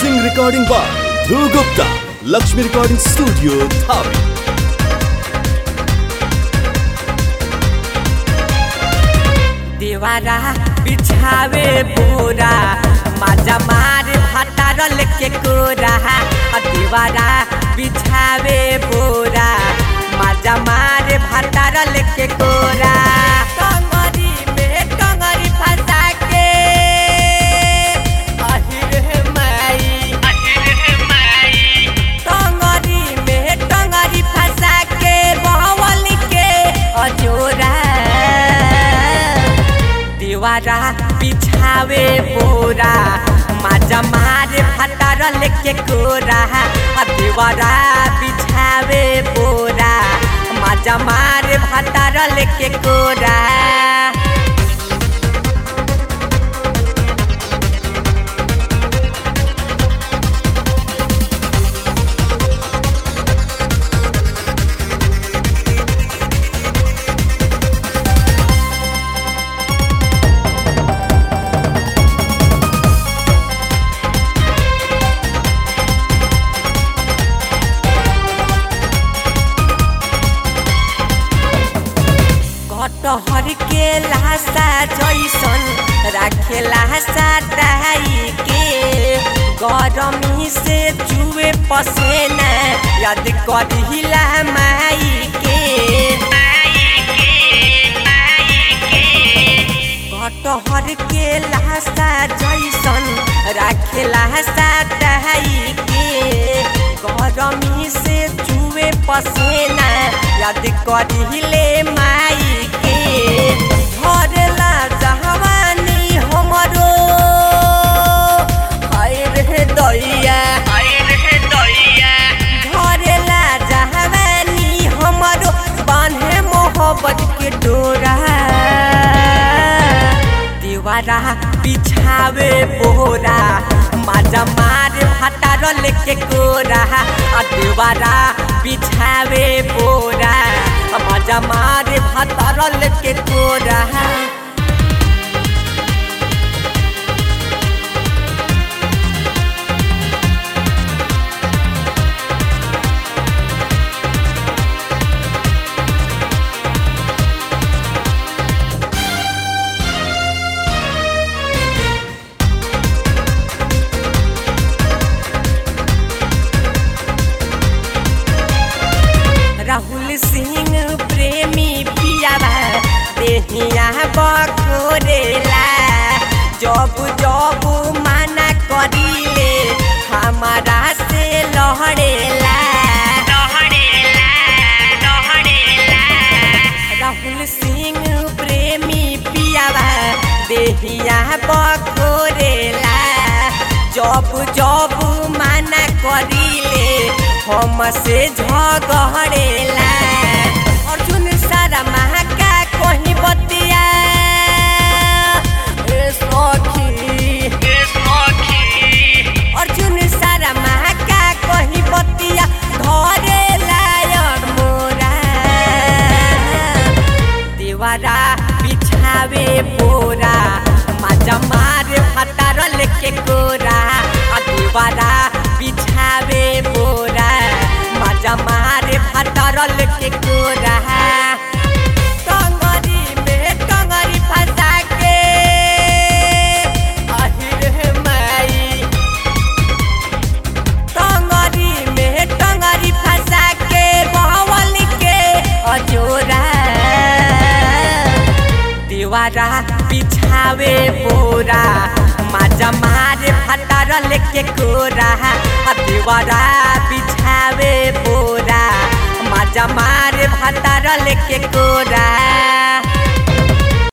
Mixing recording by Dhruv Gupta, Lakshmi Recording Studio, Dhabi. देवारा बिछावे बोरा माजा मार भातारल के कोरा आ देवारा बिछावे बोरा माजा मार भातारल के कोरा टंगरी में टंगरी फंसा के अहिर माई टंगरी में टंगरी फंसा के बहवल के अजोरा दीवारा बिछावे बोरा माजा मारे फटारल के कोरा आ दीवारा बिछावे बोरा माजा मारे फटारल के कोरा कटहर के लाशा जैसन राखेला साटाई के गरमी से चुए पसेना याद करिला माई के कटहर के लाशा जैसन राखेला साटाई के गरमी से चुए पसेना याद करिले माई के धरेला जहवानी हमरो हाय रे दैया धरेला जहवानी हमरो बान्हे मोहब्बत के डोरा दीवारा बिछावे बोरा माजा मार फटारल के कोरा आ दीवारा बिछावे बोरा माजा मार फटारल के कोरा राहुल सिंह प्रेमी पियावा देहिया बकोरेला जब जब माना करिले हमारा से लहड़ेला राहुल सिंह प्रेमी पियावा देहिया बकोरेला जब जब माना करिले हमसे झगड़ेला अर्जुन सारा महाका कहीं बतिया ए सखी अर्जुन सारा महाका कहीं बतिया धरे लायर मोरा देवारा बिछावे बोरा माजा मारे फटारल के कोरा आ देवारा बिछावे बोरा माजा मारे फटारल के कोरा टंगरी में टंगरी फंसा के अहिर माई टंगरी में टंगरी फंसा के बहवल के अजोरा दीवारा बिछावे बोरा माजा मारे फटारल के कोरा आ दीवारा बिछावे बोरा माजा मारे फटारल के कोरा